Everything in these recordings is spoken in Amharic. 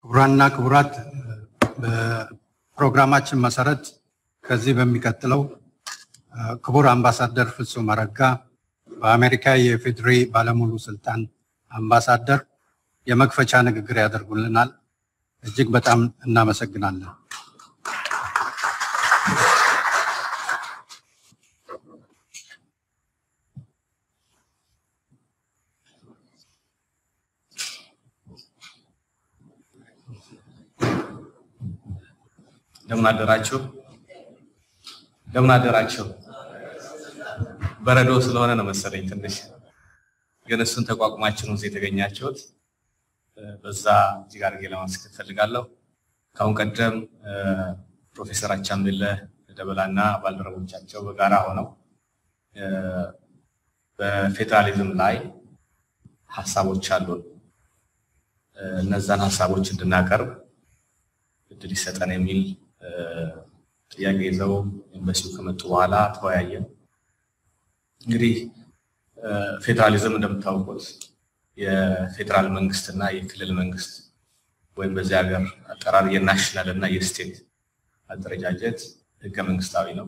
ክቡራንና ክቡራት በፕሮግራማችን መሰረት ከዚህ በሚቀጥለው ክቡር አምባሳደር ፍጹም አረጋ በአሜሪካ የፌዴሪ ባለሙሉ ስልጣን አምባሳደር የመክፈቻ ንግግር ያደርጉልናል። እጅግ በጣም እናመሰግናለን። እንደምን አደራችሁ? እንደምን አደራችሁ? በረዶ ስለሆነ ነው መሰለኝ ትንሽ ግን እሱን ተቋቁማችሁ ነው እዚህ የተገኛችሁት። በዛ እጅግ አድርጌ ለማመስገን እፈልጋለሁ። ከአሁን ቀደም ፕሮፌሰር አቻምየለህ ደበላ እና ባልደረቦቻቸው በጋራ ሆነው በፌዴራሊዝም ላይ ሀሳቦች አሉን። እነዛን ሀሳቦች እንድናቀርብ እድል ይሰጠን የሚል ጥያቄ ይዘው ኤምባሲው ከመጡ በኋላ ተወያየን። እንግዲህ ፌዴራሊዝም እንደምታውቁት የፌዴራል መንግስት እና የክልል መንግስት ወይም በዚህ ሀገር አጠራር የናሽናል እና የስቴት አደረጃጀት ህገ መንግስታዊ ነው።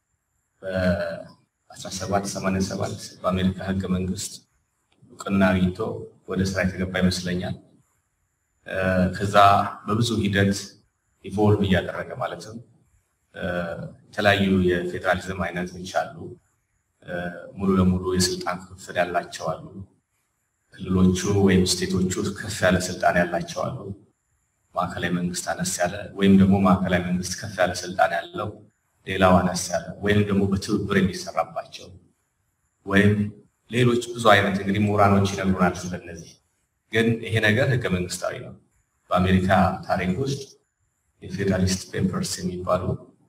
በ1787 በአሜሪካ ህገ መንግስት እውቅና አግኝቶ ወደ ስራ የተገባ ይመስለኛል። ከዛ በብዙ ሂደት ኢቮልቭ እያደረገ ማለትም የተለያዩ የፌዴራሊዝም አይነቶች አሉ። ሙሉ ለሙሉ የስልጣን ክፍፍል ያላቸው አሉ። ክልሎቹ ወይም ስቴቶቹ ከፍ ያለ ስልጣን ያላቸው አሉ። ማዕከላዊ መንግስት አነስ ያለ ወይም ደግሞ ማዕከላዊ መንግስት ከፍ ያለ ስልጣን ያለው ሌላው አነስ ያለ ወይም ደግሞ በትብብር የሚሰራባቸው ወይም ሌሎች ብዙ አይነት እንግዲህ ምሁራኖች ይነግሩናል ስለነዚህ። ግን ይሄ ነገር ህገ መንግስታዊ ነው። በአሜሪካ ታሪክ ውስጥ የፌዴራሊስት ፔፐርስ የሚባሉ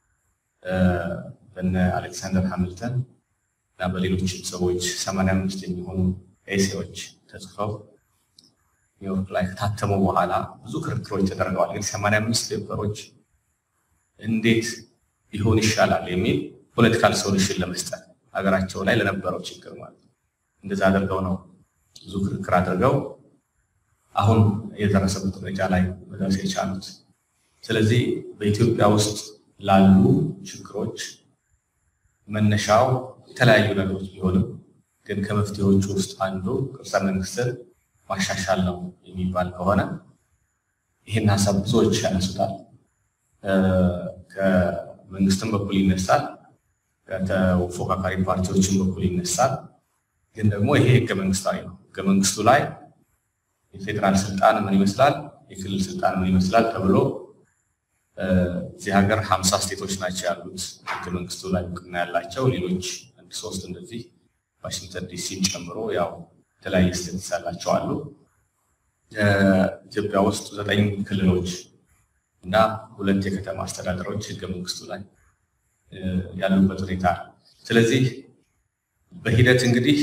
በነ አሌክሳንደር ሃሚልተን እና በሌሎችም ሰዎች ሰማንያ አምስት የሚሆኑ ኤሴዎች ተጽፈው ኒውዮርክ ላይ ከታተሙ በኋላ ብዙ ክርክሮች ተደርገዋል። ግን ሰማንያ አምስት ፔፐሮች እንዴት ሊሆን ይሻላል የሚል ፖለቲካል ሶሉሽን ለመስጠት ሀገራቸው ላይ ለነበረው ችግር ማለት ነው። እንደዛ አድርገው ነው ብዙ ክርክር አድርገው አሁን የደረሰበት ደረጃ ላይ መድረስ የቻሉት። ስለዚህ በኢትዮጵያ ውስጥ ላሉ ችግሮች መነሻው የተለያዩ ነገሮች ቢሆንም ግን ከመፍትሄዎቹ ውስጥ አንዱ ቅርጸ መንግስትን ማሻሻል ነው የሚባል ከሆነ ይህን ሀሳብ ብዙዎች ያነሱታል። ከመንግስትም በኩል ይነሳል፣ ከተፎካካሪ ፓርቲዎችም በኩል ይነሳል። ግን ደግሞ ይሄ ህገ መንግስታዊ ነው። ህገ መንግስቱ ላይ የፌዴራል ስልጣን ምን ይመስላል፣ የክልል ስልጣን ምን ይመስላል ተብሎ እዚህ ሀገር ሀምሳ ስቴቶች ናቸው ያሉት ህገ መንግስቱ ላይ እውቅና ያላቸው ሌሎች አንድ ሶስት እንደዚህ ዋሽንግተን ዲሲን ጨምሮ ያው የተለያየ ስቴትስ ያላቸው አሉ። ኢትዮጵያ ውስጥ ዘጠኝ ክልሎች እና ሁለት የከተማ አስተዳደሮች ህገ መንግስቱ ላይ ያሉበት ሁኔታ ነው። ስለዚህ በሂደት እንግዲህ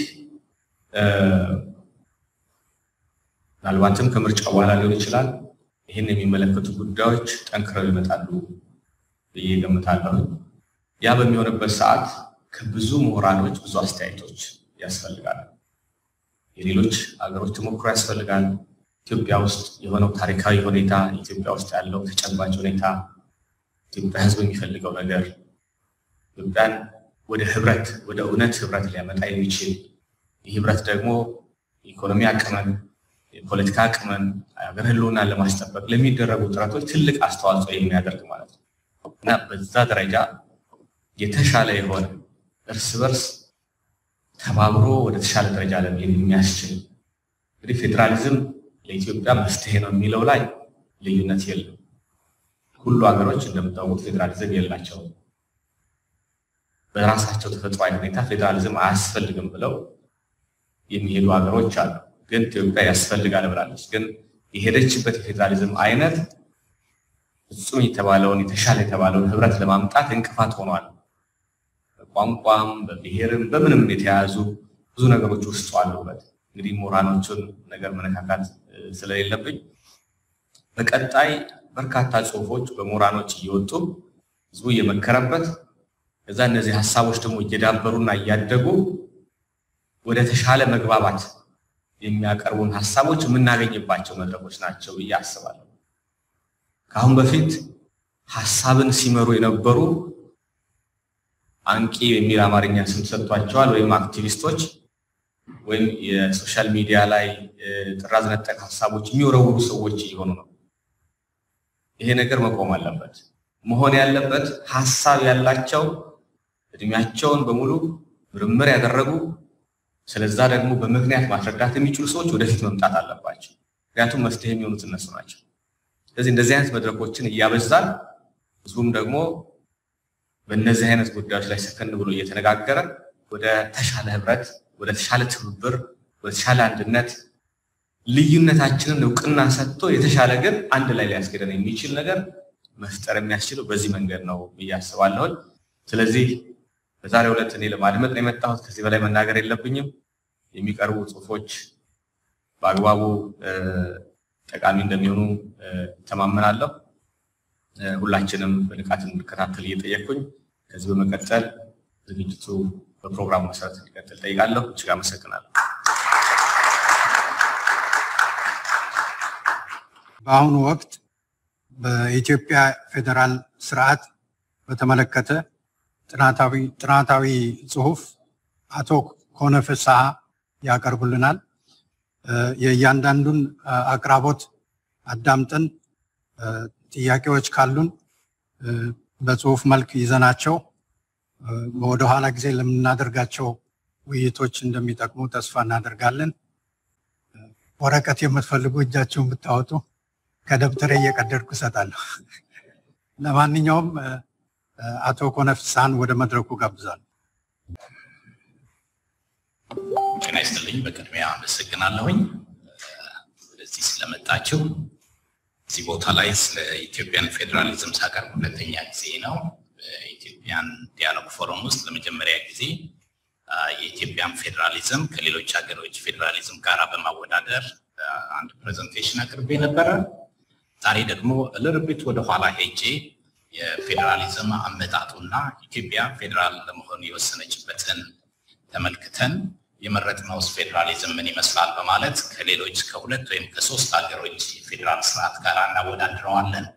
ምናልባትም ከምርጫ በኋላ ሊሆን ይችላል ይህን የሚመለከቱ ጉዳዮች ጠንክረው ይመጣሉ ብዬ ገምታለሁ። ያ በሚሆንበት ሰዓት ከብዙ ምሁራኖች ብዙ አስተያየቶች ያስፈልጋል። የሌሎች ሀገሮች ተሞክሮ ያስፈልጋል። ኢትዮጵያ ውስጥ የሆነው ታሪካዊ ሁኔታ፣ ኢትዮጵያ ውስጥ ያለው ተጨባጭ ሁኔታ፣ ኢትዮጵያ ህዝብ የሚፈልገው ነገር ኢትዮጵያን ወደ ህብረት ወደ እውነት ህብረት ሊያመጣ የሚችል ይህ ህብረት ደግሞ የኢኮኖሚ አቅምን የፖለቲካ አቅምን ሀገር ህልውናን ለማስጠበቅ ለሚደረጉ ጥረቶች ትልቅ አስተዋጽኦ የሚያደርግ ማለት ነው እና በዛ ደረጃ የተሻለ የሆነ እርስ በርስ ተባብሮ ወደ ተሻለ ደረጃ ለመሄድ የሚያስችል እንግዲህ ፌዴራሊዝም ለኢትዮጵያ መፍትሄ ነው የሚለው ላይ ልዩነት የለም። ሁሉ ሀገሮች እንደምታውቁት ፌዴራሊዝም የላቸውም። በራሳቸው ተፈጥሯዊ ሁኔታ ፌዴራሊዝም አያስፈልግም ብለው የሚሄዱ ሀገሮች አሉ። ግን ኢትዮጵያ ያስፈልጋል ብላለች። ግን የሄደችበት የፌዴራሊዝም አይነት ፍጹም የተባለውን የተሻለ የተባለውን ህብረት ለማምጣት እንቅፋት ሆኗል። በቋንቋም በብሔርም በምንም የተያያዙ ብዙ ነገሮች ውስጡ አሉበት። እንግዲህ ምሁራኖቹን ነገር መነካካት ስለሌለብኝ በቀጣይ በርካታ ጽሁፎች በምሁራኖች እየወጡ ህዝቡ እየመከረበት ከዛ እነዚህ ሀሳቦች ደግሞ እየዳበሩና እያደጉ ወደ ተሻለ መግባባት የሚያቀርቡን ሀሳቦች የምናገኝባቸው መድረኮች ናቸው ብዬ አስባለሁ። ከአሁን በፊት ሀሳብን ሲመሩ የነበሩ አንቂ የሚል አማርኛ ስም ሰጥቷቸዋል ወይም አክቲቪስቶች ወይም የሶሻል ሚዲያ ላይ ጥራዝ ነጠቅ ሀሳቦች የሚወረውሩ ሰዎች እየሆኑ ነው። ይሄ ነገር መቆም አለበት። መሆን ያለበት ሀሳብ ያላቸው እድሜያቸውን በሙሉ ምርምር ያደረጉ ስለዛ ደግሞ በምክንያት ማስረዳት የሚችሉ ሰዎች ወደፊት መምጣት አለባቸው። ምክንያቱም መፍትሄ የሚሆኑት እነሱ ናቸው። ስለዚህ እንደዚህ አይነት መድረኮችን እያበዛን ህዝቡም ደግሞ በእነዚህ አይነት ጉዳዮች ላይ ሰከን ብሎ እየተነጋገረ ወደ ተሻለ ህብረት፣ ወደ ተሻለ ትብብር፣ ወደ ተሻለ አንድነት ልዩነታችንን እውቅና ሰጥቶ የተሻለ ግን አንድ ላይ ሊያስገደን የሚችል ነገር መፍጠር የሚያስችለው በዚህ መንገድ ነው ብዬ አስባለሁ። ስለዚህ በዛሬው ዕለት እኔ ለማድመጥ ነው የመጣሁት። ከዚህ በላይ መናገር የለብኝም። የሚቀርቡ ጽሁፎች በአግባቡ ጠቃሚ እንደሚሆኑ ተማመናለሁ። ሁላችንም በንቃት እንድከታተል እየጠየቅኩኝ ከዚህ በመቀጠል ዝግጅቱ በፕሮግራሙ መሰረት እንዲቀጥል ጠይቃለሁ። እጅግ አመሰግናለሁ። በአሁኑ ወቅት በኢትዮጵያ ፌዴራል ስርዓት በተመለከተ ጥናታዊ ጥናታዊ ጽሁፍ አቶ ኮነ ፍስሐ ያቀርቡልናል። የእያንዳንዱን አቅራቦት አዳምጠን ጥያቄዎች ካሉን በጽሁፍ መልክ ይዘናቸው ወደኋላ ጊዜ ለምናደርጋቸው ውይይቶች እንደሚጠቅሙ ተስፋ እናደርጋለን። ወረቀት የምትፈልጉ እጃችሁን ብታወጡ ከደብተሬ እየቀደድኩ እሰጣለሁ። ለማንኛውም አቶ ኮነ ፍስሐን ወደ መድረኩ ጋብዛለሁ። ጤና ይስጥልኝ። በቅድሚያ አመሰግናለሁኝ ወደዚህ ስለመጣችሁ። እዚህ ቦታ ላይ ስለ ኢትዮጵያን ፌዴራሊዝም ሳቀርብ ሁለተኛ ጊዜ ነው። በኢትዮጵያን ዲያሎግ ፎረም ውስጥ ለመጀመሪያ ጊዜ የኢትዮጵያን ፌዴራሊዝም ከሌሎች ሀገሮች ፌዴራሊዝም ጋር በማወዳደር አንድ ፕሬዘንቴሽን አቅርቤ ነበረ። ዛሬ ደግሞ ልርቢት ወደኋላ ሄጄ የፌዴራሊዝም አመጣጡና ኢትዮጵያ ፌዴራል ለመሆን የወሰነችበትን ተመልክተን የመረጥነውስ ፌዴራሊዝም ምን ይመስላል በማለት ከሌሎች ከሁለት ወይም ከሶስት ሀገሮች የፌዴራል ስርዓት ጋር እናወዳድረዋለን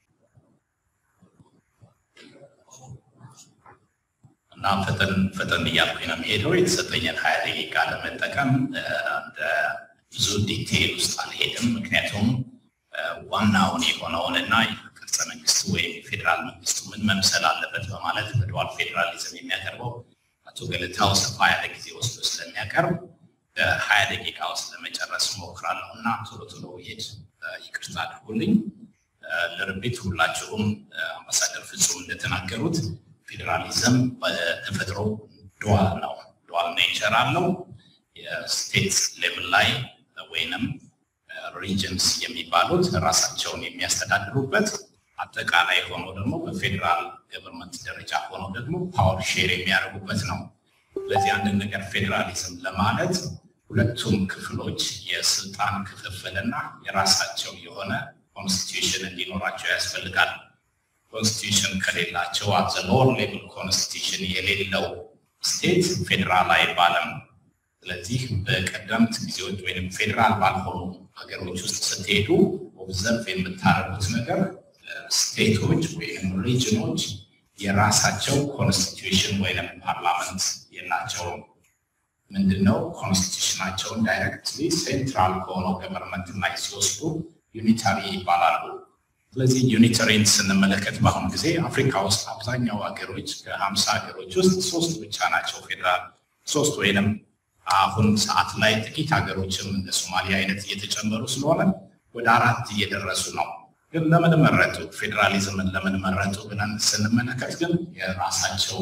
እና ፈጠን ፈጠን እያልኩኝ ነው የሚሄደው። የተሰጠኝን ሀያ ደቂቃ ለመጠቀም እንደ ብዙ ዲቴይል ውስጥ አልሄድም። ምክንያቱም ዋናውን የሆነውንና ቅርጸ መንግስቱ ወይም የፌዴራል መንግስቱ ምን መምሰል አለበት በማለት በዱዋል ፌዴራሊዝም የሚያቀርበው አቶ ገለታው ሰፋ ያለ ጊዜ ወስዶ ስለሚያቀርብ በሀያ ደቂቃ ውስጥ ለመጨረስ ሞክራለሁ እና ቶሎ ቶሎ ሄድ ይቅርታ አድርጉልኝ። ለርቢት ሁላችሁም አምባሳደር ፍጹም እንደተናገሩት ፌዴራሊዝም በተፈጥሮ ዱዋል ነው። ዱዋል ኔቸር አለው። የስቴት ሌቭል ላይ ወይንም ሪጅንስ የሚባሉት ራሳቸውን የሚያስተዳድሩበት አጠቃላይ ሆኖ ደግሞ በፌዴራል ገቨርንመንት ደረጃ ሆኖ ደግሞ ፓወር ሼር የሚያደርጉበት ነው። ስለዚህ አንድን ነገር ፌዴራሊዝም ለማለት ሁለቱም ክፍሎች የስልጣን ክፍፍልና የራሳቸው የሆነ ኮንስቲቱሽን እንዲኖራቸው ያስፈልጋል። ኮንስቲቱሽን ከሌላቸው አት ዘ ሎወር ሌቭል ኮንስቲቱሽን የሌለው ስቴት ፌዴራል አይባልም። ስለዚህ በቀደምት ጊዜዎች ወይም ፌዴራል ባልሆኑ ሀገሮች ውስጥ ስትሄዱ ኦብዘርቭ የምታደርጉት ነገር ስቴቶች ወይም ሪጅኖች የራሳቸው ኮንስቲቱሽን ወይም ፓርላመንት የላቸውም። ምንድነው ኮንስቲቱሽናቸውን ዳይሬክትሊ ሴንትራል ከሆነው ገቨርንመንት ላይ ሲወስዱ ዩኒታሪ ይባላሉ። ስለዚህ ዩኒተሪን ስንመለከት በአሁኑ ጊዜ አፍሪካ ውስጥ አብዛኛው ሀገሮች ከሀምሳ ሀገሮች ውስጥ ሶስት ብቻ ናቸው ፌዴራል ሶስት ወይንም አሁን ሰዓት ላይ ጥቂት ሀገሮችም እንደ ሶማሊያ አይነት እየተጨመሩ ስለሆነ ወደ አራት እየደረሱ ነው። ግን ለምን መረጡ? ፌዴራሊዝምን ለምን መረጡ ብለን ስንመለከት ግን የራሳቸው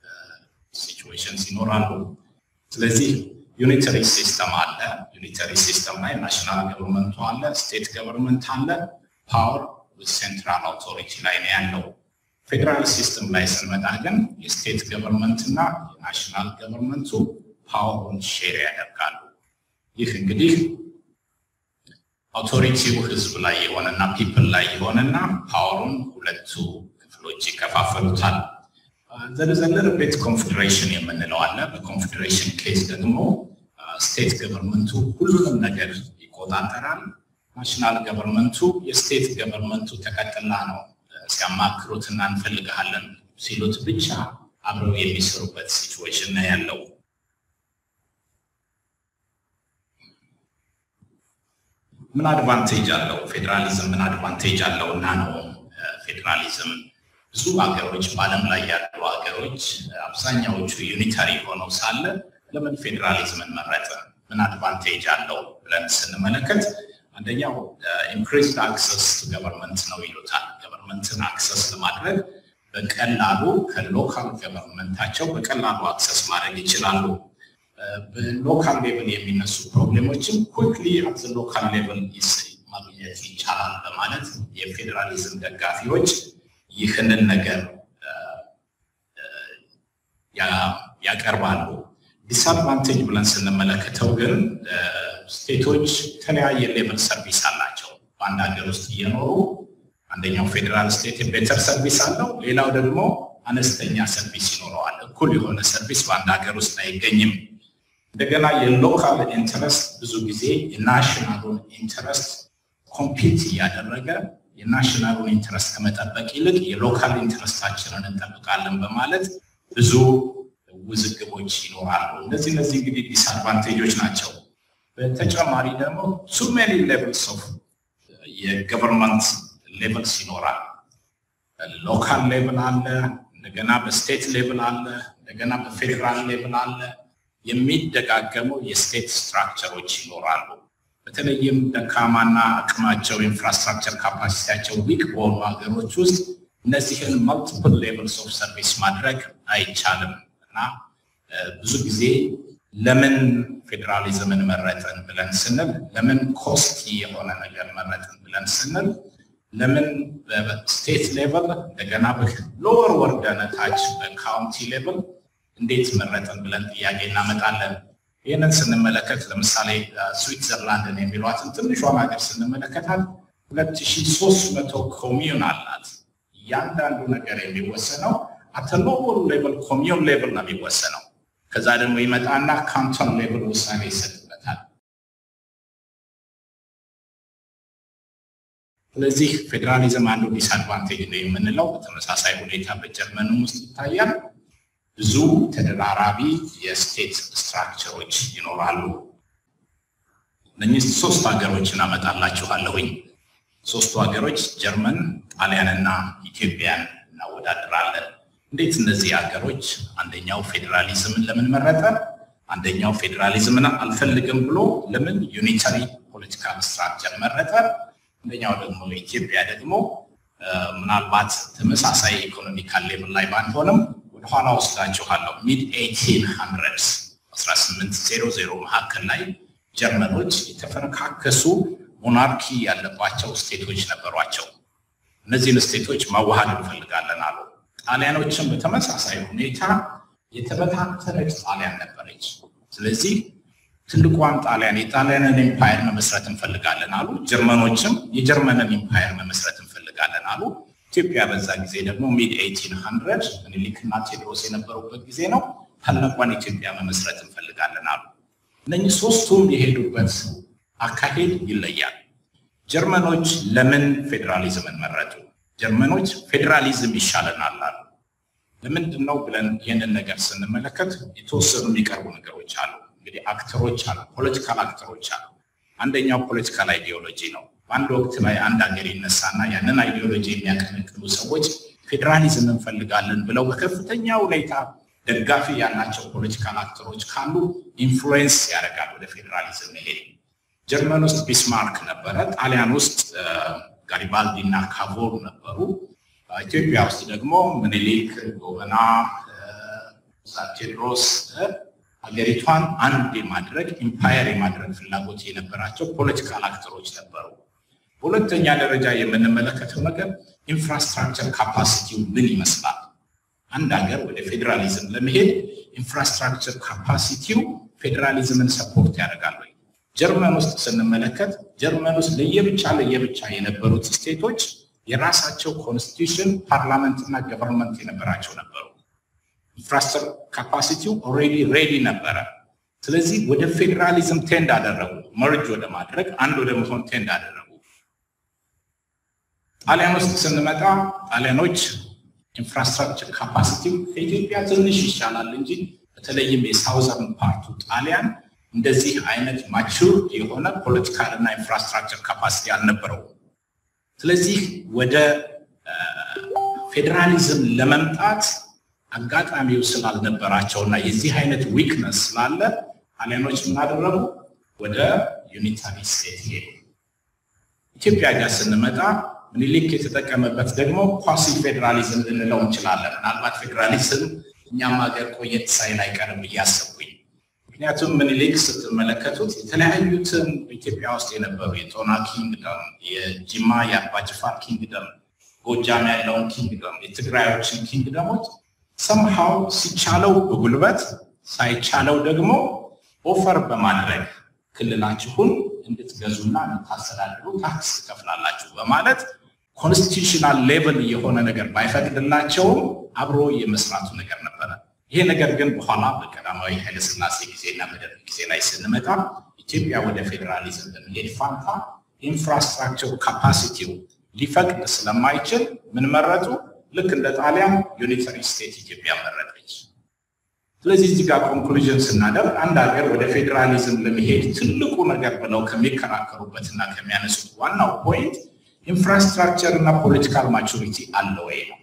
ሲቹዌሽንስ ይኖራሉ። ስለዚህ ዩኒተሪ ሲስተም አለ። ዩኒተሪ ሲስተም ላይ ናሽናል ገቨርንመንቱ አለ፣ ስቴት ገቨርንመንት አለ። ፓወር ሴንትራል አውቶሪቲ ላይ ነው ያለው። ፌዴራል ሲስተም ላይ ስንመጣ ግን የስቴት ገቨርንመንት እና የናሽናል ገቨርንመንቱ ፓወሩን ሼር ያደርጋሉ። ይህ እንግዲህ አውቶሪቲው ህዝብ ላይ የሆነና ፒፕል ላይ የሆነና ፓወሩን ሁለቱ ክፍሎች ይከፋፈሉታል። ዘለዘለር ቤት ኮንፌዴሬሽን የምንለው አለ። በኮንፌዴሬሽን ኬስ ደግሞ ስቴት ገቨርንመንቱ ሁሉንም ነገር ይቆጣጠራል። ናሽናል ገቨርንመንቱ የስቴት ገቨርንመንቱ ተቀጥላ ነው ሲያማክሩትና እንፈልግሃለን ሲሉት ብቻ አብረው የሚሰሩበት ሲቹዌሽን ነው ያለው። ምን አድቫንቴጅ አለው ፌዴራሊዝም? ምን አድቫንቴጅ አለው እና ነው ፌዴራሊዝም ብዙ ሀገሮች በዓለም ላይ ያሉ ሀገሮች አብዛኛዎቹ ዩኒታሪ ሆነው ሳለ ለምን ፌዴራሊዝምን መረጠ? ምን አድቫንቴጅ አለው ብለን ስንመለከት አንደኛው ኢንክሪዝድ አክሰስ ቱ ገቨርንመንት ነው ይሉታል። ገቨርንመንትን አክሰስ ለማድረግ በቀላሉ ከሎካል ገቨርንመንታቸው በቀላሉ አክሰስ ማድረግ ይችላሉ። በሎካል ሌቭል የሚነሱ ፕሮብሌሞችም ኩክሊ አት ሎካል ሌቭል ማግኘት ይቻላል በማለት የፌዴራሊዝም ደጋፊዎች ይህንን ነገር ያቀርባሉ። ዲስአድቫንቴጅ ብለን ስንመለከተው ግን ስቴቶች የተለያየ ሌቭል ሰርቪስ አላቸው። በአንድ ሀገር ውስጥ እየኖሩ አንደኛው ፌዴራል ስቴት ቤተር ሰርቪስ አለው፣ ሌላው ደግሞ አነስተኛ ሰርቪስ ይኖረዋል። እኩል የሆነ ሰርቪስ በአንድ ሀገር ውስጥ አይገኝም። እንደገና የሎካል ኢንተረስት ብዙ ጊዜ የናሽናሉን ኢንተረስት ኮምፒት እያደረገ የናሽናሉን ኢንተረስት ከመጠበቅ ይልቅ የሎካል ኢንተረስታችንን እንጠብቃለን በማለት ብዙ ውዝግቦች ይኖራሉ። እነዚህ እነዚህ እንግዲህ ዲስአድቫንቴጆች ናቸው። በተጨማሪ ደግሞ ቱ ሜኒ ሌቭልስ ኦፍ የገቨርንመንት ሌቭልስ ይኖራል። ሎካል ሌቭል አለ፣ እንደገና በስቴት ሌቭል አለ፣ እንደገና በፌዴራል ሌቭል አለ። የሚደጋገሙ የስቴት ስትራክቸሮች ይኖራሉ። በተለይም ደካማና አቅማቸው ኢንፍራስትራክቸር ካፓሲቲያቸው ዊክ በሆኑ ሀገሮች ውስጥ እነዚህን መልቲፕል ሌቭልስ ኦፍ ሰርቪስ ማድረግ አይቻልም እና ብዙ ጊዜ ለምን ፌዴራሊዝምን መረጥን ብለን ስንል፣ ለምን ኮስቲ የሆነ ነገር መረጥን ብለን ስንል፣ ለምን በስቴት ሌቭል እንደገና ሎወር ወርደን ታች በካውንቲ ሌቭል እንዴት መረጥን ብለን ጥያቄ እናመጣለን። ይህንን ስንመለከት ለምሳሌ ስዊትዘርላንድን የሚሏትን ትንሿን ሀገር ስንመለከታት ሁለት ሺ ሶስት መቶ ኮሚዩን አላት። እያንዳንዱ ነገር የሚወሰነው አተ ሎወር ሌቭል ኮሚዩን ሌቭል ነው የሚወሰነው። ከዛ ደግሞ ይመጣና ካንቶን ሌቭል ውሳኔ ይሰጥበታል። ስለዚህ ፌዴራሊዝም አንዱ ዲስአድቫንቴጅ ነው የምንለው በተመሳሳይ ሁኔታ በጀርመንም ውስጥ ይታያል። ብዙ ተደራራቢ የስቴት ስትራክቸሮች ይኖራሉ። እነኚህ ሶስት ሀገሮችን አመጣላችኋለሁኝ። ሶስቱ ሀገሮች ጀርመን፣ ጣሊያንና ኢትዮጵያን እናወዳድራለን። እንዴት እነዚህ ሀገሮች አንደኛው ፌዴራሊዝምን ለምን መረጠ፣ አንደኛው ፌዴራሊዝምን አልፈልግም ብሎ ለምን ዩኒታሪ ፖለቲካል ስትራክቸር መረጠ፣ አንደኛው ደግሞ ኢትዮጵያ ደግሞ ምናልባት ተመሳሳይ ኢኮኖሚካል ሌቭል ላይ ባንሆንም ወደኋላ ወስዳችኋለሁ። ሚድ ኤይቲን ሀንድረድስ 1800 መካከል ላይ ጀርመኖች የተፈረካከሱ ሞናርኪ ያለባቸው ስቴቶች ነበሯቸው። እነዚህን ስቴቶች ማዋሃድ እንፈልጋለን አሉ። ጣሊያኖችም በተመሳሳይ ሁኔታ የተበታተነች ጣሊያን ነበረች። ስለዚህ ትልቋን ጣሊያን የጣሊያንን ኤምፓየር መመስረት እንፈልጋለን አሉ። ጀርመኖችም የጀርመንን ኤምፓየር መመስረት እንፈልጋለን አሉ። ኢትዮጵያ በዛ ጊዜ ደግሞ ሚድ ኤይቲን ሀንድረድ ምኒልክና ቴዎድሮስ የነበሩበት ጊዜ ነው። ታላቋን ኢትዮጵያ መመስረት እንፈልጋለን አሉ። እነኚህ ሶስቱም የሄዱበት አካሄድ ይለያል። ጀርመኖች ለምን ፌዴራሊዝምን መረጡ? ጀርመኖች ፌዴራሊዝም ይሻለናል አሉ። ለምንድን ነው ብለን ይህንን ነገር ስንመለከት የተወሰኑ የሚቀርቡ ነገሮች አሉ። እንግዲህ አክተሮች አሉ፣ ፖለቲካል አክተሮች አሉ። አንደኛው ፖለቲካል አይዲዮሎጂ ነው። በአንድ ወቅት ላይ አንድ ሀገር ይነሳና ያንን አይዲዮሎጂ የሚያቀነቅኑ ሰዎች ፌዴራሊዝም እንፈልጋለን ብለው በከፍተኛ ሁኔታ ደጋፊ ያላቸው ፖለቲካል አክተሮች ካሉ ኢንፍሉዌንስ ያደርጋል ወደ ፌዴራሊዝም መሄድ። ጀርመን ውስጥ ቢስማርክ ነበረ። ጣሊያን ውስጥ ጋሪባልዲ እና ካቮር ነበሩ። ኢትዮጵያ ውስጥ ደግሞ ምኒልክ፣ ጎበና፣ ቴዎድሮስ ሀገሪቷን አንድ የማድረግ ኢምፓየር የማድረግ ፍላጎት የነበራቸው ፖለቲካል አክተሮች ነበሩ። በሁለተኛ ደረጃ የምንመለከተው ነገር ኢንፍራስትራክቸር ካፓሲቲው ምን ይመስላል? አንድ ሀገር ወደ ፌዴራሊዝም ለመሄድ ኢንፍራስትራክቸር ካፓሲቲው ፌዴራሊዝምን ሰፖርት ያደርጋል ወይ? ጀርመን ውስጥ ስንመለከት ጀርመን ውስጥ ለየብቻ ለየብቻ የነበሩት ስቴቶች የራሳቸው ኮንስቲቱሽን ፓርላመንት እና ገቨርንመንት የነበራቸው ነበሩ። ኢንፍራስትራክቸር ካፓሲቲው ኦልሬዲ ሬዲ ነበረ። ስለዚህ ወደ ፌዴራሊዝም ቴንድ አደረጉ። መርጅ ወደ ማድረግ አንድ ወደ መሆን ቴንድ አደረጉ። ጣሊያን ውስጥ ስንመጣ ጣሊያኖች ኢንፍራስትራክቸር ካፓሲቲ ከኢትዮጵያ ትንሽ ይሻላል እንጂ በተለይም የሳውዘርን ፓርቱ ጣሊያን እንደዚህ አይነት ማቹር የሆነ ፖለቲካል እና ኢንፍራስትራክቸር ካፓሲቲ አልነበረውም። ስለዚህ ወደ ፌዴራሊዝም ለመምጣት አጋጣሚው ስላልነበራቸው እና የዚህ አይነት ዊክነስ ስላለ ጣሊያኖች ምን አደረጉ? ወደ ዩኒታሪ ስቴት ሄዱ። ኢትዮጵያ ጋር ስንመጣ ምኒልክ የተጠቀመበት ደግሞ ኳሲ ፌዴራሊዝም ልንለው እንችላለን። ምናልባት ፌዴራሊዝም እኛም ሀገር ቆየት ሳይል አይቀርም እያሰብኩኝ ምክንያቱም ምኒልክ ስትመለከቱት የተለያዩትን በኢትዮጵያ ውስጥ የነበሩ የጦና ኪንግደም፣ የጅማ የአባጅፋር ኪንግደም፣ ጎጃም ያለውን ኪንግደም፣ የትግራዮችን ኪንግደሞች ሰምሃው ሲቻለው በጉልበት ሳይቻለው ደግሞ ኦፈር በማድረግ ክልላችሁን እንድትገዙና እንድታስተዳድሩ ታክስ ትከፍላላችሁ በማለት ኮንስቲቱሽናል ሌቭል የሆነ ነገር ባይፈቅድላቸውም አብሮ የመስራቱ ነገር ነበረ። ይሄ ነገር ግን በኋላ በቀዳማዊ ኃይለስላሴ ጊዜና በደርግ ጊዜ ላይ ስንመጣ ኢትዮጵያ ወደ ፌዴራሊዝም በመሄድ ፋንታ ኢንፍራስትራክቸር ካፓሲቲው ሊፈቅድ ስለማይችል ምን መረጡ? ልክ እንደ ጣሊያን ዩኒተሪ ስቴት ኢትዮጵያ መረጠች። ስለዚህ እዚህ ጋር ኮንክሉዥን ስናደርግ አንድ ሀገር ወደ ፌዴራሊዝም ለመሄድ ትልቁ ነገር ብለው ከሚከራከሩበትና ከሚያነሱት ዋናው ፖይንት ኢንፍራስትራክቸር እና ፖለቲካል ማቹሪቲ አለ ወይ ነው።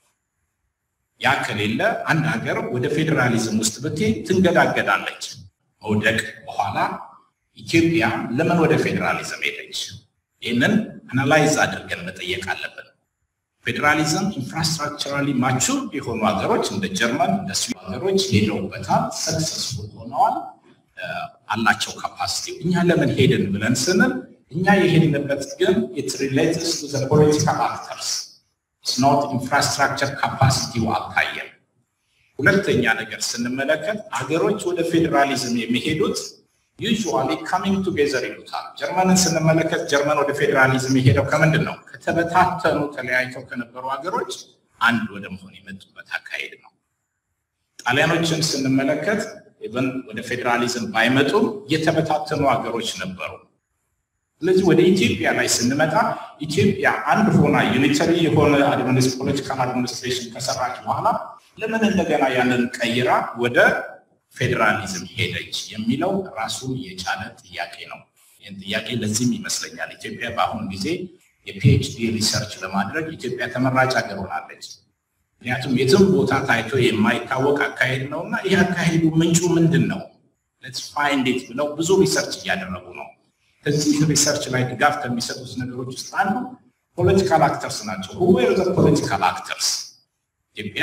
ያ ከሌለ አንድ ሀገር ወደ ፌዴራሊዝም ውስጥ ብትሄድ ትንገዳገዳለች። መውደቅ በኋላ ኢትዮጵያ ለምን ወደ ፌዴራሊዝም ሄደች? ይህንን አናላይዝ አድርገን መጠየቅ አለብን። ፌዴራሊዝም ኢንፍራስትራክቸራሊ ማቹር የሆኑ ሀገሮች እንደ ጀርመን እንደ ስዊድን ሀገሮች ሄደውበታል፣ ሰክሰስፉል ሆነዋል፣ አላቸው ካፓሲቲ። እኛ ለምን ሄድን ብለን ስንል እኛ የሄድንበት ግን ኢት ሪሌትስ ቱ ዘ ፖለቲካል አክተርስ ኖት ኢንፍራስትራክቸር ካፓሲቲው አልታየም። ሁለተኛ ነገር ስንመለከት ሀገሮች ወደ ፌዴራሊዝም የሚሄዱት ዩዥዋሊ ካሚንግ ቱጌዘር ይሉታል። ጀርመንን ስንመለከት ጀርመን ወደ ፌዴራሊዝም የሄደው ከምንድን ነው? ከተበታተኑ ተለያይተው ከነበሩ ሀገሮች አንድ ወደ መሆን የመጡበት አካሄድ ነው። ጣሊያኖችን ስንመለከት ኢቨን ወደ ፌዴራሊዝም ባይመጡም የተበታተኑ ሀገሮች ነበሩ። ስለዚህ ወደ ኢትዮጵያ ላይ ስንመጣ ኢትዮጵያ አንድ ሆና ዩኒተሪ የሆነ ፖለቲካል አድሚኒስትሬሽን ከሰራች በኋላ ለምን እንደገና ያንን ቀይራ ወደ ፌዴራሊዝም ሄደች የሚለው ራሱን የቻለ ጥያቄ ነው። ይህን ጥያቄ ለዚህም ይመስለኛል ኢትዮጵያ በአሁኑ ጊዜ የፒኤችዲ ሪሰርች ለማድረግ ኢትዮጵያ ተመራጭ ሀገር ሆናለች። ምክንያቱም የትም ቦታ ታይቶ የማይታወቅ አካሄድ ነው እና ይህ አካሄዱ ምንጩ ምንድን ነው? ሌትስ ፋይንድ ኢት ብለው ብዙ ሪሰርች እያደረጉ ነው። ከዚህ ሪሰርች ላይ ድጋፍ ከሚሰጡት ነገሮች ውስጥ አንዱ ፖለቲካል አክተርስ ናቸው። ሁዌር ዘ ፖለቲካል አክተርስ ኢትዮጵያ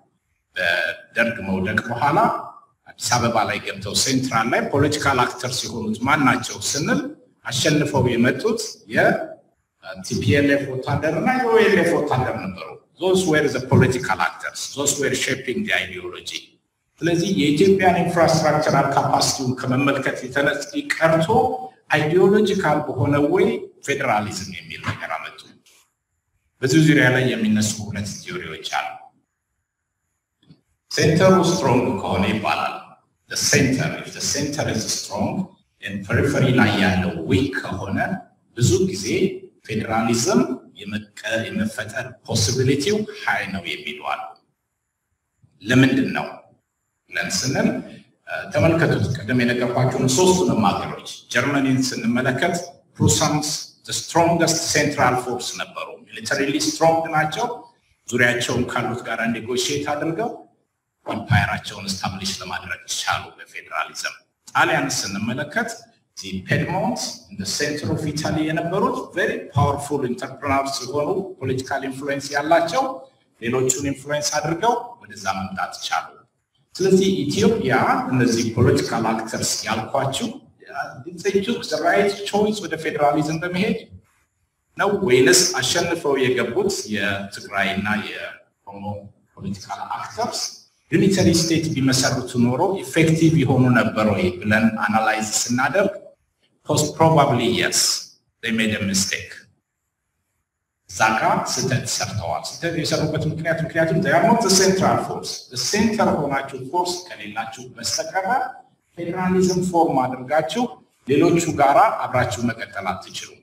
በደርግ መውደቅ በኋላ አዲስ አበባ ላይ ገብተው ሴንትራል ላይ ፖለቲካል አክተርስ የሆኑት ማን ናቸው ስንል አሸንፈው የመጡት የቲፒኤልኤፍ ወታደር እና የኦኤልኤፍ ወታደር ነበሩ። ዞስ ዌር ዘ ፖለቲካል አክተርስ ዞስ ዌር ሼፒንግ አይዲዮሎጂ። ስለዚህ የኢትዮጵያን ኢንፍራስትራክቸራል ካፓሲቲውን ከመመልከት የተነስ ቀርቶ አይዲዮሎጂካል በሆነ ወይ ፌዴራሊዝም የሚል ነገር አመጡ። በዚህ ዙሪያ ላይ የሚነሱ ሁለት ቲዮሪዎች አሉ። ሴንተሩ ስትሮንግ ከሆነ ይባላል ሴንተር ሴንተር ኢዝ ስትሮንግ ፐሪፈሪ ላይ ያለው ዊክ ከሆነ ብዙ ጊዜ ፌዴራሊዝም የመፈጠር ፖሲቢሊቲው ሀይ ነው የሚሉ አሉ። ለምንድን ነው ብለን ስንል ተመልከቱት። ቀደም የነገርኳቸውን ሶስቱንም ሀገሮች ጀርመኒን ስንመለከት ፕሩሳንስ ስትሮንገስት ሴንትራል ፎርስ ነበሩ። ሚሊተሪሊ ስትሮንግ ናቸው። ዙሪያቸውን ካሉት ጋር ኔጎሽየት አድርገው ኢምፓየራቸውን ስታብሊሽ ለማድረግ ቻሉ በፌዴራሊዝም። ጣሊያን ስንመለከት ፔድሞንት እንደ ሴንትር ኦፍ ኢታሊ የነበሩት ቬሪ ፓወርፉል ኢንተርፕረነር ሲሆኑ ፖለቲካል ኢንፍሉዌንስ ያላቸው ሌሎቹን ኢንፍሉዌንስ አድርገው ወደዛ መምጣት ቻሉ። ስለዚህ ኢትዮጵያ እነዚህ ፖለቲካል አክተርስ ያልኳችሁ ቱክ ራይት ቾይስ ወደ ፌዴራሊዝም በመሄድ ነው ወይንስ አሸንፈው የገቡት የትግራይ እና የኦሮሞ ፖለቲካል አክተርስ ዩኒተሪ ስቴት ቢመሰርቱ ኖሮ ኢፌክቲቭ የሆኑ ነበር ወይ ብለን አናላይዝ ስናደርግ ፖስት ፕሮባብሊ የስ ሜድ ሚስቴክ እዛ ጋ ስህተት ሰርተዋል። ስህተት የሰሩበት ምክንያት ምክንያቱም ኖት ሴንትራል ፎርስ ሴንተር ሆናችሁ ፎርስ ከሌላችሁ በስተቀረ ፌዴራሊዝም ፎርም አድርጋችሁ ሌሎቹ ጋራ አብራችሁ መቀጠል አትችሉም።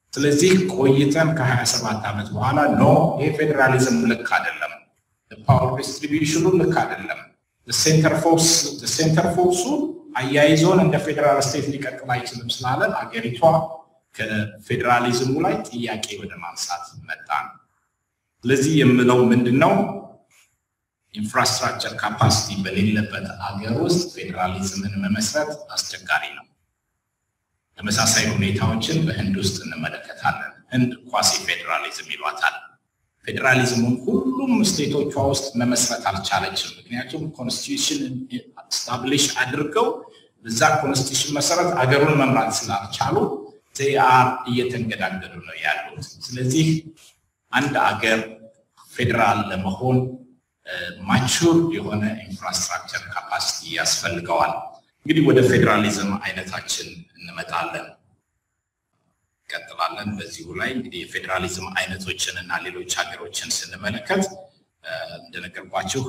ስለዚህ ቆይተን ከ27 ዓመት በኋላ ኖ ይሄ ፌዴራሊዝም ልክ አይደለም፣ ፓወር ዲስትሪቢዩሽኑ ልክ አይደለም፣ ሴንተር ፎርሱ አያይዞን እንደ ፌዴራል ስቴት ሊቀጥል አይችልም ስላለን አገሪቷ ከፌዴራሊዝሙ ላይ ጥያቄ ወደ ማንሳት መጣ ነው። ስለዚህ የምለው ምንድን ነው? ኢንፍራስትራክቸር ካፓሲቲ በሌለበት አገር ውስጥ ፌዴራሊዝምን መመስረት አስቸጋሪ ነው። ተመሳሳይ ሁኔታዎችን በህንድ ውስጥ እንመለከታለን። ህንድ ኳሲ ፌዴራሊዝም ይሏታል። ፌዴራሊዝሙን ሁሉም ስቴቶቿ ውስጥ መመስረት አልቻለችም። ምክንያቱም ኮንስቲቱሽን ስታብሊሽ አድርገው በዛ ኮንስቲቱሽን መሰረት አገሩን መምራት ስላልቻሉ ዜአር እየተንገዳገዱ ነው ያሉት። ስለዚህ አንድ አገር ፌዴራል ለመሆን ማቹር የሆነ ኢንፍራስትራክቸር ካፓሲቲ ያስፈልገዋል። እንግዲህ ወደ ፌዴራሊዝም አይነታችን እንመጣለን እንቀጥላለን። በዚሁ ላይ እንግዲህ የፌዴራሊዝም አይነቶችን እና ሌሎች ሀገሮችን ስንመለከት እንደነገርኳችሁ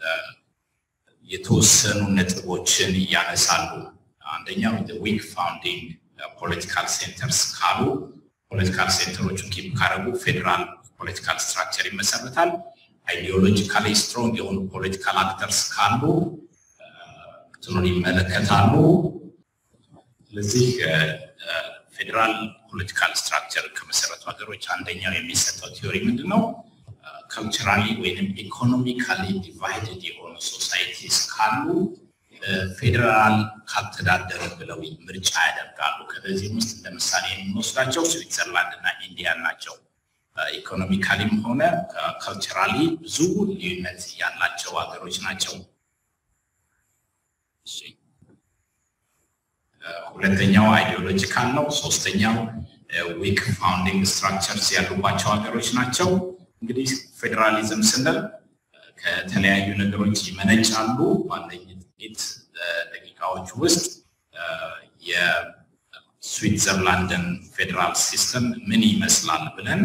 የተወሰኑ ነጥቦችን እያነሳሉ። አንደኛው ዊክ ፋውንዲንግ ፖለቲካል ሴንተርስ ካሉ ፖለቲካል ሴንተሮቹ ኪፕ ካረጉ ፌዴራል ፖለቲካል ስትራክቸር ይመሰረታል። አይዲዮሎጂካሊ ስትሮንግ የሆኑ ፖለቲካል አክተርስ ካሉ እንትኑን ይመለከታሉ። ስለዚህ ፌዴራል ፖለቲካል ስትራክቸር ከመሰረቱ ሀገሮች አንደኛው የሚሰጠው ቲዮሪ ምንድን ነው? ካልቸራሊ ወይም ኢኮኖሚካሊ ዲቫይድድ የሆኑ ሶሳይቲስ ካሉ ፌዴራል ካልተዳደረ ብለው ምርጫ ያደርጋሉ። ከነዚህም ውስጥ እንደ ምሳሌ የምንወስዳቸው ስዊትዘርላንድ እና ኢንዲያን ናቸው። ኢኮኖሚካሊም ሆነ ካልቸራሊ ብዙ ልዩነት ያላቸው ሀገሮች ናቸው። ሁለተኛው አይዲዮሎጂካል ነው። ሶስተኛው ዊክ ፋውንዲንግ ስትራክቸርስ ያሉባቸው ሀገሮች ናቸው። እንግዲህ ፌዴራሊዝም ስንል ከተለያዩ ነገሮች ይመነጫሉ። ባለኝ ጥቂት ደቂቃዎች ውስጥ የስዊትዘርላንድን ፌዴራል ሲስተም ምን ይመስላል ብለን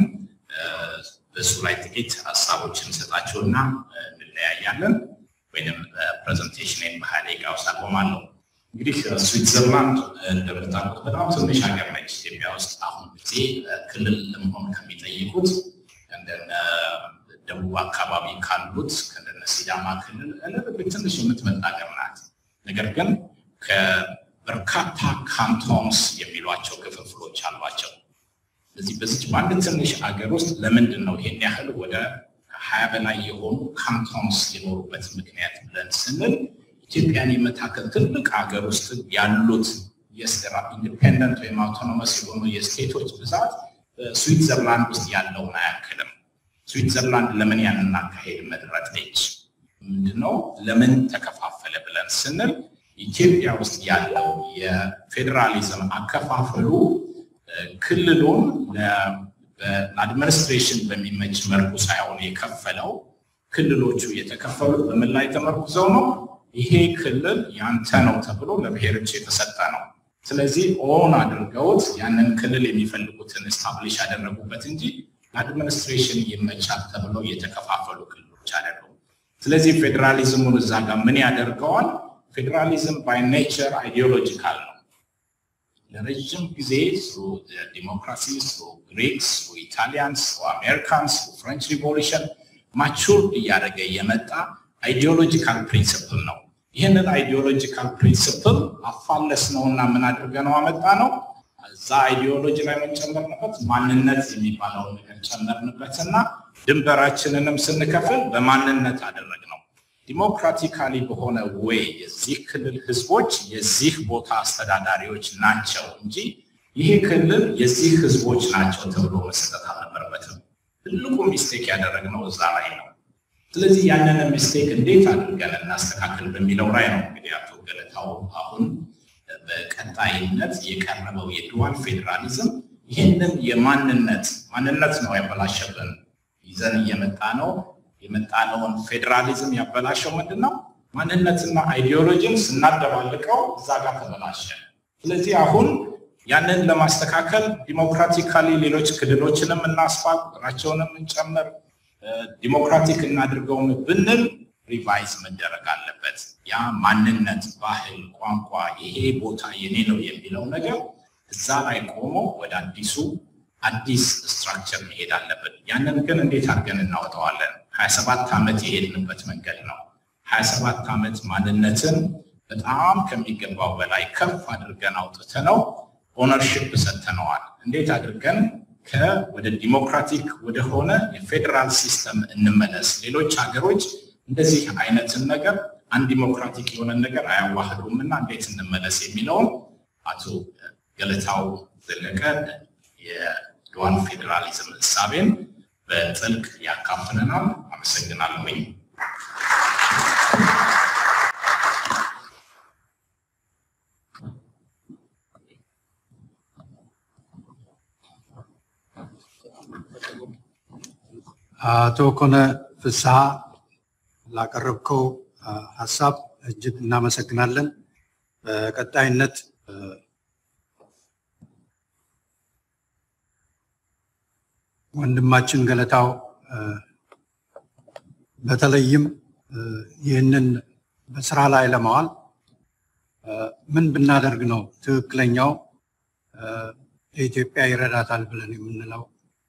በሱ ላይ ጥቂት ሀሳቦችን እንሰጣቸውና እንለያያለን። ወይም ፕሬዘንቴሽን በሀያ ደቂቃ ውስጥ አቆማለሁ። እንግዲህ ስዊትዘርላንድ እንደምታውቁት በጣም ትንሽ ሀገር ነች። ኢትዮጵያ ውስጥ አሁን ጊዜ ክልል ለመሆን ከሚጠይቁት እንደነ ደቡብ አካባቢ ካሉት ከእንደነ ሲዳማ ክልል ትንሽ የምትመጣ ሀገር ናት። ነገር ግን ከበርካታ ካንቶንስ የሚሏቸው ክፍፍሎች አሏቸው። ስለዚህ በዚች በአንድ ትንሽ ሀገር ውስጥ ለምንድን ነው ይሄን ያህል ወደ ሀያ በላይ የሆኑ ካንቶንስ የኖሩበት ምክንያት ብለን ስንል ኢትዮጵያን የመታከል ትልቅ ሀገር ውስጥ ያሉት የስራ ኢንዲፔንደንት ወይም አውቶኖመስ የሆኑ የስቴቶች ብዛት ስዊትዘርላንድ ውስጥ ያለውን አያክልም። ስዊትዘርላንድ ለምን ያንን አካሄድ መረጠች? ምንድነው ለምን ተከፋፈለ ብለን ስንል ኢትዮጵያ ውስጥ ያለው የፌዴራሊዝም አከፋፈሉ ክልሉን ለአድሚኒስትሬሽን በሚመች መልኩ ሳይሆን የከፈለው ክልሎቹ የተከፈሉት በምን ላይ ተመርኩዘው ነው? ይሄ ክልል ያንተ ነው ተብሎ ለብሔሮች የተሰጠ ነው። ስለዚህ ኦን አድርገውት ያንን ክልል የሚፈልጉትን ስታብሊሽ ያደረጉበት እንጂ ለአድሚኒስትሬሽን ይመቻል ተብለው የተከፋፈሉ ክልሎች አይደሉም። ስለዚህ ፌዴራሊዝሙን እዛ ጋር ምን ያደርገዋል? ፌዴራሊዝም ባይ ኔቸር አይዲዮሎጂካል ነው። ለረጅም ጊዜ ዲሞክራሲ ግሪክስ፣ ኢታሊያንስ፣ አሜሪካንስ፣ ፍሬንች ሪቮሉሽን ማቹር እያደረገ የመጣ አይዲዮሎጂካል ፕሪንስፕል ነው። ይህንን አይዲዮሎጂካል ፕሪንስፕል አፋለስ ነው እና ምን አድርገ ነው አመጣ ነው እዛ አይዲዮሎጂ ላይ የምንጨመርንበት ማንነት የሚባለውን ነገር ጨመርንበት እና ድንበራችንንም ስንከፍል በማንነት አደረግ ነው። ዲሞክራቲካሊ በሆነ ወይ የዚህ ክልል ህዝቦች የዚህ ቦታ አስተዳዳሪዎች ናቸው እንጂ ይሄ ክልል የዚህ ህዝቦች ናቸው ተብሎ መሰጠት አልነበረበትም። ትልቁ ሚስቴክ ያደረግነው እዛ ላይ ነው። ስለዚህ ያንን ሚስቴክ እንዴት አድርገን እናስተካክል በሚለው ላይ ነው እንግዲህ አቶ ገለታው አሁን በቀጣይነት የቀረበው የዱዋል ፌዴራሊዝም ይህንን የማንነት ማንነት ነው ያበላሸብን ይዘን እየመጣ ነው የመጣነውን ፌዴራሊዝም ያበላሸው ምንድን ነው? ማንነትና አይዲዮሎጂን ስናደባልቀው እዛ ጋር ተበላሸ። ስለዚህ አሁን ያንን ለማስተካከል ዲሞክራቲካሊ ሌሎች ክልሎችንም እናስፋ፣ ቁጥራቸውንም እንጨምር፣ ዲሞክራቲክ እናድርገውም ብንል ሪቫይዝ መደረግ አለበት። ያ ማንነት፣ ባህል፣ ቋንቋ ይሄ ቦታ የኔ ነው የሚለው ነገር እዛ ላይ ቆሞ ወደ አዲሱ አዲስ ስትራክቸር መሄድ አለብን። ያንን ግን እንዴት አድርገን እናወጣዋለን? ሀያ ሰባት ዓመት የሄድንበት መንገድ ነው። ሀያ ሰባት ዓመት ማንነትን በጣም ከሚገባው በላይ ከፍ አድርገን አውጥተነው ኦነርሽፕ ሰጥተነዋል። እንዴት አድርገን ወደ ዲሞክራቲክ ወደሆነ የፌዴራል ሲስተም እንመለስ። ሌሎች ሀገሮች እንደዚህ አይነትን ነገር አንድ ዲሞክራቲክ የሆነ ነገር አያዋህዱም እና እንዴት እንመለስ የሚለውን አቶ ገለታው ዘለቀ የድዋን ፌዴራሊዝም እሳቤን በጥልቅ ያካፍለናል። አመሰግናለሁኝ። አቶ ኮነ ፍስሐ ላቀረብከው ሀሳብ እጅግ እናመሰግናለን። በቀጣይነት ወንድማችን ገለታው በተለይም ይህንን በስራ ላይ ለማዋል ምን ብናደርግ ነው ትክክለኛው ለኢትዮጵያ ይረዳታል ብለን የምንለው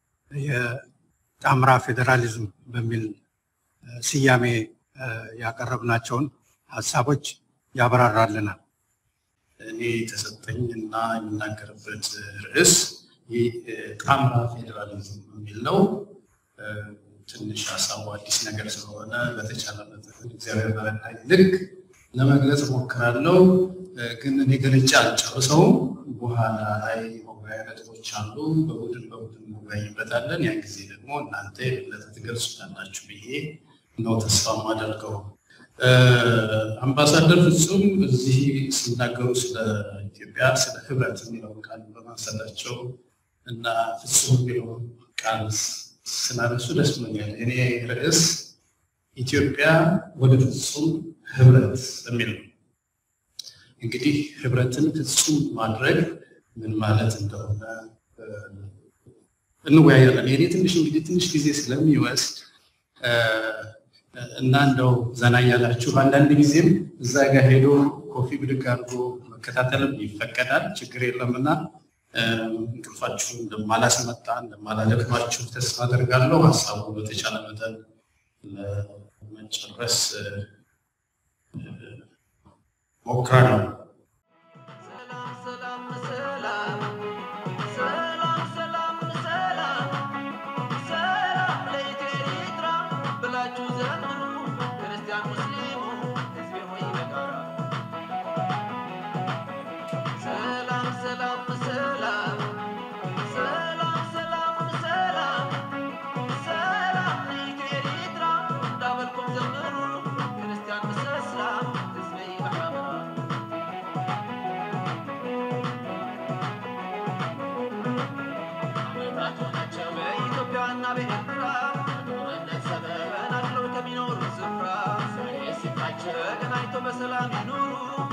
የጣምራ ፌዴራሊዝም በሚል ስያሜ ያቀረብናቸውን ሀሳቦች ያብራራልናል። እኔ የተሰጠኝ እና የምናገርበት ርዕስ ጣምራ ፌዴራሊዝም የሚል ነው። ትንሽ ሀሳቡ አዲስ ነገር ስለሆነ በተቻለ መጠን እግዚአብሔር በረዳኝ ልክ ለመግለጽ እሞክራለሁ። ግን እኔ ገልጬ አልጨርሰውም። በኋላ ላይ መወያያ ነጥቦች አሉ። በቡድን በቡድን እንወያይበታለን። ያን ጊዜ ደግሞ እናንተ የበለጠ ትገልጹታላችሁ ብዬ ነው ተስፋ የማደርገው። አምባሳደር ፍጹም እዚህ ሲናገሩ ስለ ኢትዮጵያ ስለ ህብረት የሚለውን ቃል በማንሳታቸው እና ፍጹም የሚለውን ቃል ስላነሱ ደስ ብሎኛል። እኔ ርዕስ ኢትዮጵያ ወደ ፍጹም ህብረት የሚል ነው። እንግዲህ ህብረትን ፍጹም ማድረግ ምን ማለት እንደሆነ እንወያያለን። የኔ ትንሽ እንግዲህ ትንሽ ጊዜ ስለሚወስድ እና እንደው ዘና እያላችሁ አንዳንድ ጊዜም እዛ ጋር ሄዶ ኮፊ ብድግ አድርጎ መከታተልም ይፈቀዳል፣ ችግር የለምና እንቅልፋችሁ እንደማላስመጣ እንደማላደክማችሁ ተስፋ አደርጋለሁ። ሀሳቡ በተቻለ መጠን ለመጨረስ ሞክራለሁ። ተገናኝቶ በሰላም ይኑሩ